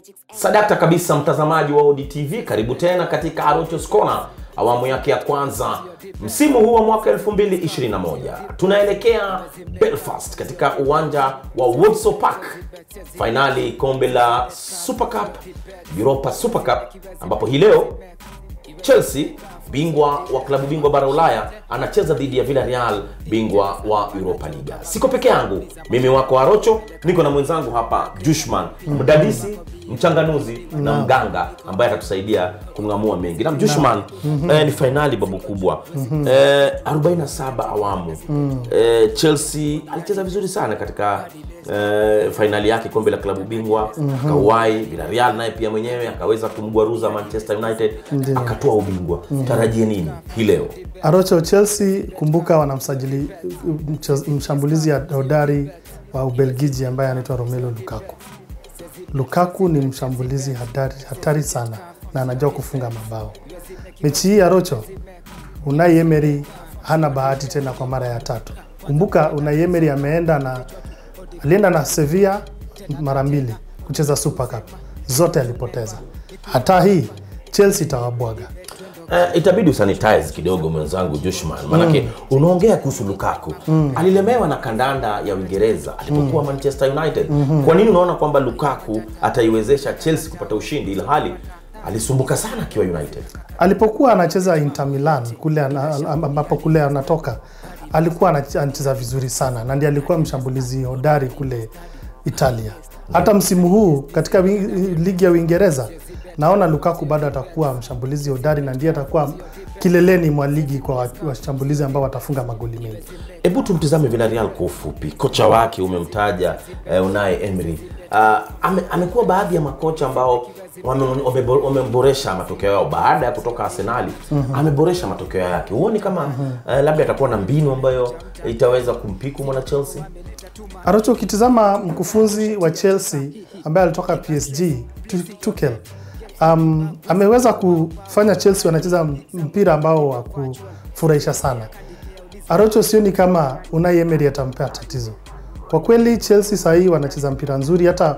Sadakta kabisa, mtazamaji wa ODTV, karibu tena katika Arochos Corner awamu yake ya kwanza msimu huu wa mwaka 2021. Tunaelekea Belfast katika uwanja wa Walsall Park, fainali kombe la Super Cup, Europa Super Cup, ambapo hii leo Chelsea bingwa wa klabu bingwa bara Ulaya anacheza dhidi ya Villarreal bingwa wa Europa Liga. Siko peke yangu, mimi wako Arocho, niko na mwenzangu hapa Jushman, mdadisi, mchanganuzi na mganga ambaye atatusaidia kung'amua mengi. Na Jushman, eh, ni fainali babu kubwa eh, 47 awamu eh, Chelsea alicheza vizuri sana katika eh, fainali yake kombe la klabu bingwa akauwai. Villarreal naye pia mwenyewe akaweza kumgwaruza Manchester United Ndiyo. akatoa ubingwa. Tarajie nini hii leo? Arocho Chelsea, kumbuka wanamsajili mche- mshambulizi ya hodari wa Ubelgiji ambaye anaitwa Romelu Lukaku. Lukaku ni mshambulizi hatari, hatari sana na anajua kufunga mabao. Mechi hii Arocho, Unai Emery hana bahati tena kwa mara ya tatu. Kumbuka Unai Emery ameenda na alienda na Sevilla mara mbili kucheza Super Cup, zote alipoteza. Hata hii Chelsea itawabwaga. Eh, itabidi usanitize kidogo mwenzangu Jushman, maanake unaongea kuhusu Lukaku alilemewa na kandanda ya Uingereza alipokuwa Manchester United. Kwa nini unaona kwamba Lukaku ataiwezesha Chelsea kupata ushindi ilhali alisumbuka sana akiwa United? alipokuwa anacheza Inter Milan kule ana- ambapo kule anatoka alikuwa anach- anacheza vizuri sana na ndiye alikuwa mshambulizi hodari kule Italia. Hata msimu huu katika wi- ligi ya Uingereza naona Lukaku bado atakuwa mshambulizi hodari na ndiye atakuwa kileleni mwa ligi kwa wa- washambulizi ambao watafunga magoli mengi. Hebu tumtizame Villarreal kwa ufupi. Kocha wake umemtaja eh, Unai Emery. Uh, ame, amekuwa baadhi ya makocha ambao wame- wamebo- wameboresha matokeo yao baada ya kutoka Arsenali. Ameboresha matokeo yake. Huoni kama eh, labda atakuwa na mbinu ambayo itaweza kumpiku mwana Chelsea? Arocho, ukitizama mkufunzi wa Chelsea ambaye alitoka PSG Tu- Tuchel um, ameweza kufanya Chelsea wanacheza mpira ambao wa kufurahisha sana. Arocho, sioni kama Unai Emery atampea tatizo. Kwa kweli Chelsea saa hii wanacheza mpira nzuri, hata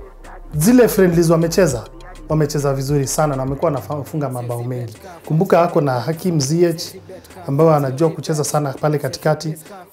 zile friendlies wamecheza wamecheza vizuri sana na wamekuwa wanafunga mabao mengi. Kumbuka ako na Hakim Ziyech ambaye anajua kucheza sana pale katikati.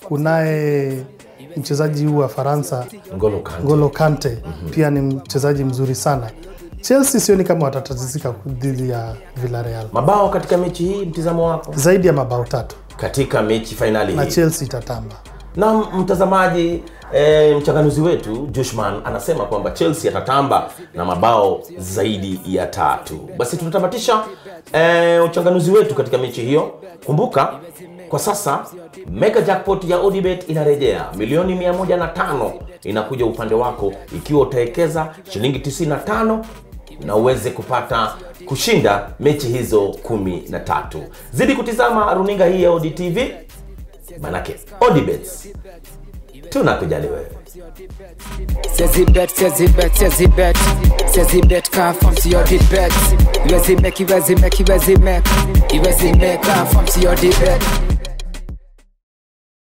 Kunaye mchezaji huu wa Faransa Ngolo Kante. Ngolo Kante pia ni mchezaji mzuri sana. Chelsea sioni kama watatatizika dhidi ya Villarreal, Mabao katika mechi hii, mtizamo wako zaidi ya mabao tatu katika mechi fainali na hii? Chelsea itatamba. na mtazamaji e, mchanganuzi wetu Jushman anasema kwamba Chelsea atatamba na mabao zaidi ya tatu. Basi tunatamatisha e, uchanganuzi wetu katika mechi hiyo. Kumbuka kwa sasa mega jackpot ya Odibet inarejea, milioni 105 inakuja upande wako ikiwa utawekeza shilingi 95 na uweze kupata kushinda mechi hizo kumi na tatu. Zidi kutizama runinga hii ya ODTV manake Odibets tunakujali wewe. Says he bet, says he bet, says he bet. Says he bet can't from to your bet. Where's he make, where's he make, where's he make? Where's he make can't from to your bet.